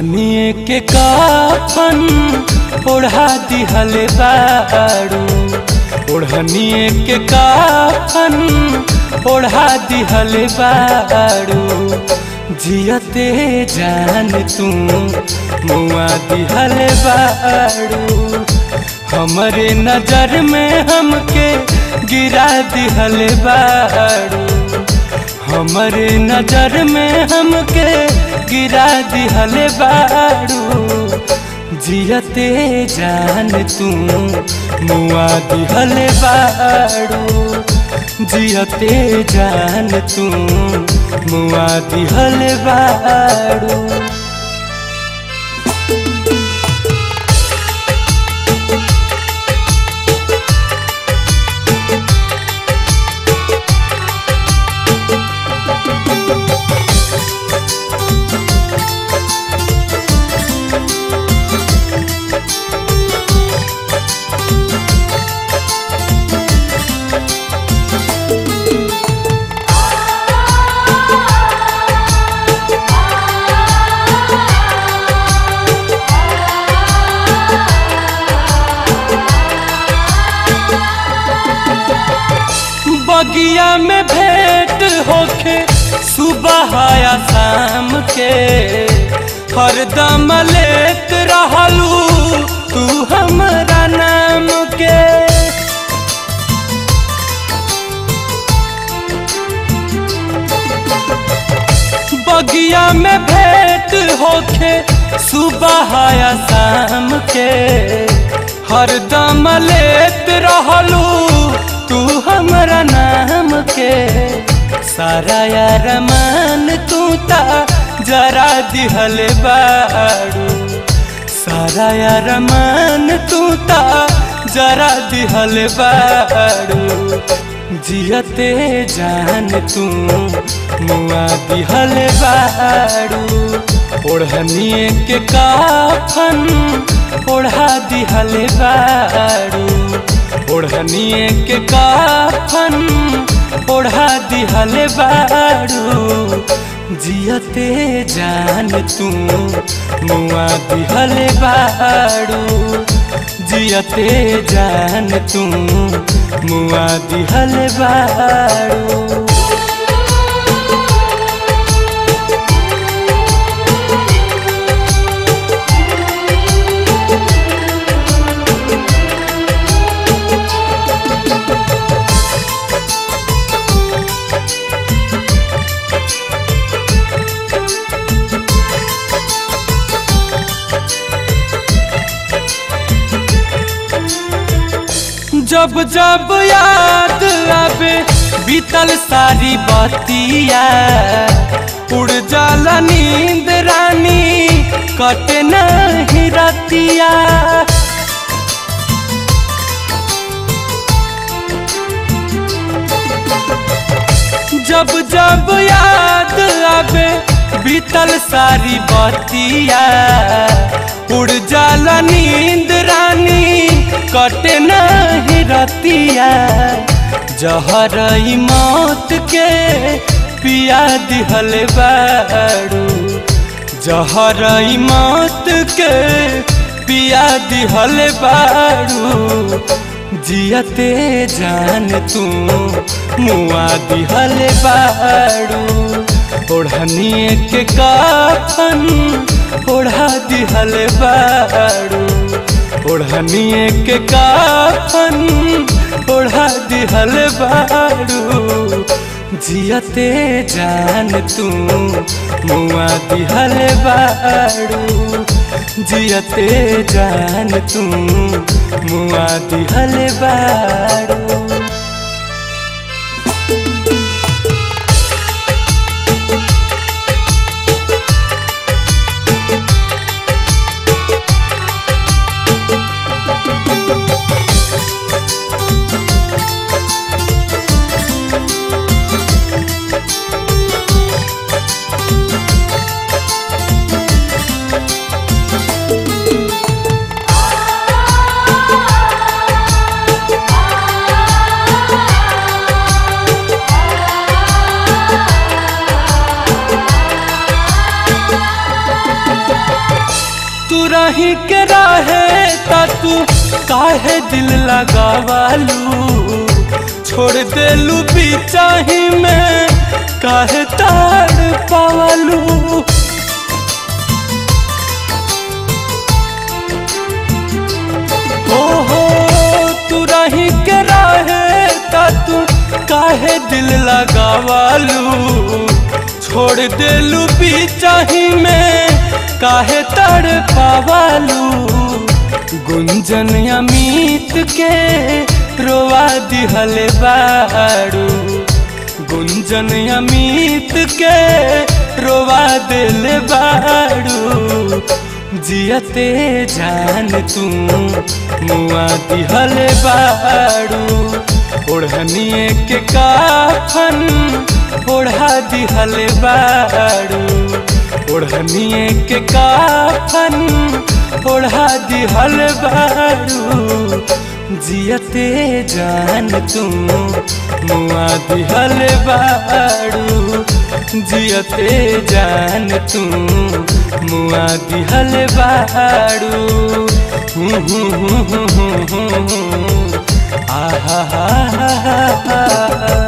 ओढ़निए के काफन ओढ़ा दिहले बाड़ू ओढ़निए के काफन ओढ़ा दिहले बाड़ू जियते जान तू मुआ दिहले बाड़ू हमरे नजर में हमके गिरा दिहले बाड़ू हमरे नजर में हमके गिरा दिहले बाड़ू जियते जान तू मुआ दिहले बाड़ू जियते जान तू मुआ दिहले बाड़ू बगिया में भेंट होके सुबह या शाम के हरदम लेत रहलू तू हमरा नाम के बगिया में भेंट होके सुबह या शाम के हरदम लेत रहलू तू हमरा नाम के सारा यार मान तू ता जरा दिहल बाड़ू सारा यार मान तू ता जरा दिहल बाड़ू जियते जान तू मुआ दिहल बाड़ू ओढ़निए के काफन ओढ़ा दिहल बाड़ू ओढ़निए के काफन ओढ़ा दिहले बाड़ू जियते जान तू मुआ दिहले बाड़ू जियते जान तू मुआ दिहले बाड़ू जब जब याद आवे बीतल सारी बतिया उड़ जाला नींद रानी कटे नहीं रतिया जब जब याद आवे बीतल सारी बतिया उड़ जाला नींद रानी कटे नहीं रतिया जहर मौत के पिया दिहल बाड़ू जहर मौत के पिया दिहल बाड़ू जियते जान तू मुआ दिहल बाड़ू ओढ़निए के काफन ओढ़ा दिहल बाड़ू ओढ़निए के काफन ओढ़ा दिहल बाड़ू जियते जान तू मुआ दिहल बाड़ू जियते जान तू मुआ दिहल बाड़ू आ तू काहे दिल लगावालू छोड़ देलू बिचाही में काहे ताड़ पावालू ओहो तू रही के रहे ता तू काहे दिल लगावालू छोड़ देलू बिचाही में काहे तड़ पावालू गुंजन अमित के रोवा दिहले बाड़ू गुंजन अमित के रोवा दिल बाड़ू जियते जान तू मुआ दिहल बाड़ू ओढ़निए के काफन ओढ़ा दिहल बाड़ू ओढ़निए के काफन ओढ़ा दिहल बाड़ू जियते जान तू मुआ दिहल बाड़ू जियते जान तू मुआ दिहल बाड़ू हूँ हूँ हूँ हूँ हूँ हूँ आहा हा हा हा